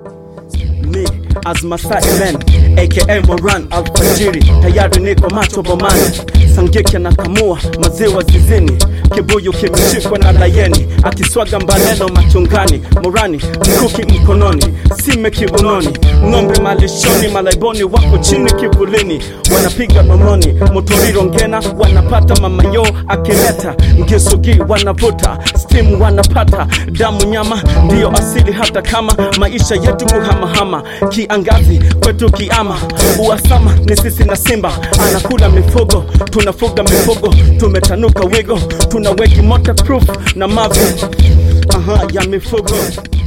Me as Masai Man aka Moran alfajiri, tayari niko macho bomani, sangeke na kamua maziwa zizini, kibuyu kimeshikwa na layeni, akiswaga mbaneno machungani, Morani mkuki mkononi, sime kiunoni, ng'ombe malishoni, malaiboni wako chini kivulini, wanapiga nomoni, motoriro ngena wanapata mamayo akileta ngisugi wanavuta stimu wanapata damu nyama ndiyo asili hata kama maisha yetu kuhamahama kiangazi kwetu kiama uasama ni sisi na simba anakula mifugo tunafuga mifugo tumetanuka wigo tuna weki motorproof na mavi aha ya mifugo